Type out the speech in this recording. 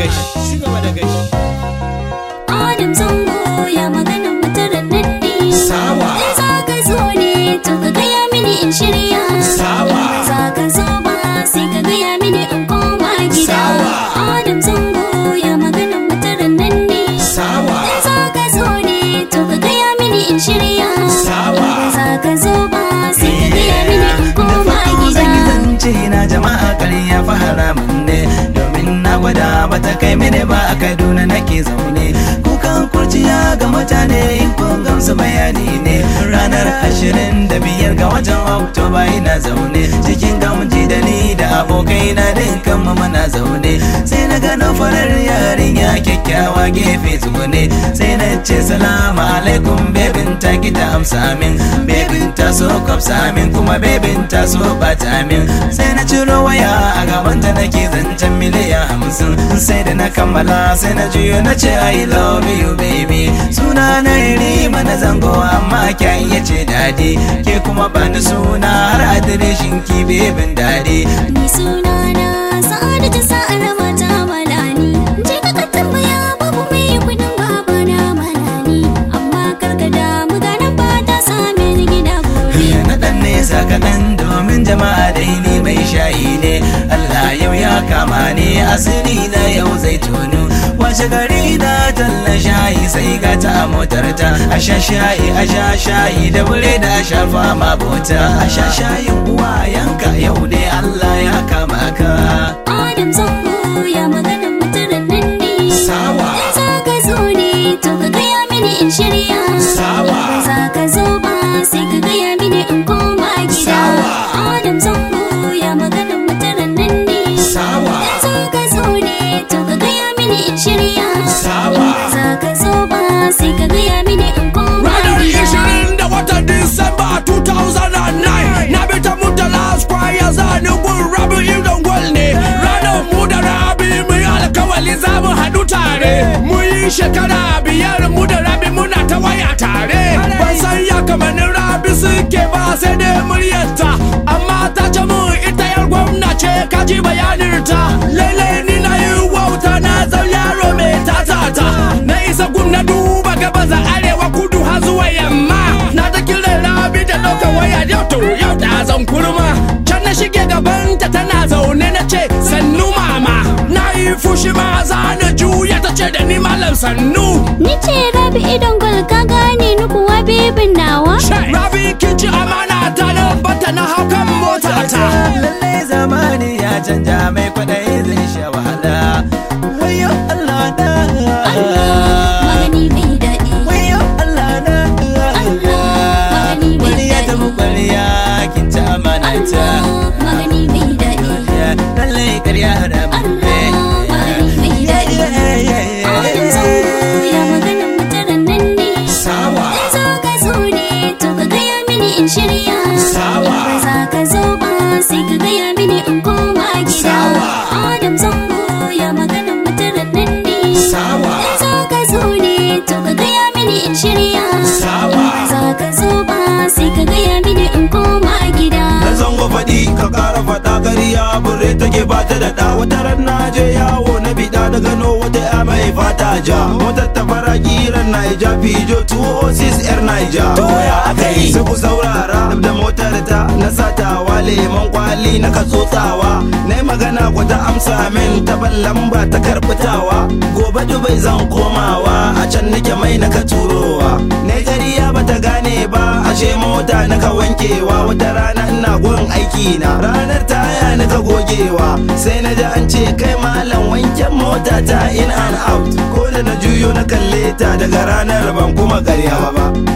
gashi ci gaba da gashi Adam zango ya magana mutaran nan ne Sawa. In za ka zo ne to ka gaya mini in shirya Sawa. In za ka zo ba sai ka gaya mini in koma gida Sawa. Adam zango ya magana mutaran nan ne Sawa. In za ka zo ne to ka gaya mini in shirya Sawa. In za ka zo ba sai ka gaya mini in da koma farko zan yi gida zance na jama'a ƙarya fa haramun ne domin na gwada bata kai mini ba a kaduna nake zaune kukan kurciya ga mutane in kun gamsu bayani ne ranar ashirin da biyar ga watan oktoba ina zaune cikin gamji da ni da abokai na dukkan mu muna zaune sai na gano farar yarinya kyakkyawa gefe tsugune sai na ce salamu alaikum bebin ta ki ta amsa min bebin ta so kwafsa min kuma bebin ta so bata min sai na ciro waya a gabanta nake zancen miliyan hamsin sai da na kammala sai na juyo na ce I love you baby suna na rima na zango amma kya iya ce dadi ke kuma bani suna har adireshin ki bebin dadi Ni sunana Sa'adatu sa'ar mata malani Je ka ka tambaya babu mai kudin baba na malani Amma karka damu ganin ba ta same ni gida gobe na dan nesa kaɗan domin jama'a dai ni mai shayi ne Allah yau ya kama ni asiri na yau zai tonu washe gari na talla shayi sai ga ta a motar ta a sha shayi a sha shayi da bure da a sha fama bota a sha shayin uwa yanka yau dai Allah ya kama ka Adam zango ya magana mutaran nan ne Sawa. In za ka zo ne to ka gaya mini in shirya Sawa. In za ka zo ba sai ka gaya mini in koma gida Sawa. Adam zango ya magana mutaran nan ne Sawa. In za ka zo ne to ka gaya mini in shirya Sawa. In za ka zo ba sai ka gaya mini in koma Ranar gida ishirin da watan Disamba 2009 Na bi ta Murtala Square zani gun Rabi Idon Gwal ne Ranar mu da Rabi mu yi alkawali za mu haɗu tare Mu yi shekara biyar mu da Rabi muna ta waya tare Ban san ya kamanin Rabi suke ba sai dai muryarta Amma ta ce mu ita yar gwamna ce kaji bayaninta Lallai ni na yi wauta na zau yaro mai tatata Na isa gum na duba gabas da arewa kudu har zuwa yamma Na ta kiran rabi da ɗaukar waya yau to yau da zan kurma Can na shige gabanta tana zaune na ce sannu mama Na yi fushi ma za na juya ta ce da ni malam sannu Ni ce rabi idon gol ka gane ni kuwa bebin nawa Rabi kin ci amana ta na bata na hau kan mota ta lallai zamani ya canja mai kwaɗayi zai sha wahala wayo Allah na Magani mai daɗi wayo Allah na magani mai Kwariya ta daɗi. mu kwariya kin ci amana ta magani mai daɗi lallai ƙarya haramun ne magani mai daɗi Adam zango ya magana mutaran nan ne Sawa. In za ka zo ne to ka gaya mini in shirya Sawa. Ba za ka zo ba sai ka gaya mini in koma gida Sawa. Adam zango ya magana mutaran nan ne Sawa. In za ka zo ne to ka gaya mini in shirya Sawa. Ba za ka zo ba sai ka gaya mini in koma gida na zango faɗi ka ƙara faɗa ƙarya bure take ba ta da ɗa wata ran na je yawo na biɗa da gano wata ya mai fata ja motar ta fara kiran naija fijo 206 yar naija to ya aka yi sai ku saurara da motar ta na satawa lemon kwali na ka tsotsawa na magana ku ta amsa min ta ban lamba ta karɓitawa gobe dubai zan komawa a can nake mai na ka turowa Najeriya bata gane ba ashe mota na ka wankewa wata rana ina gun aiki na ranar taya na ka gogewa sai na ji an ce kai malam wanken mota ta in and out ko da na juyo na kalle ta daga ranar ban kuma karya ba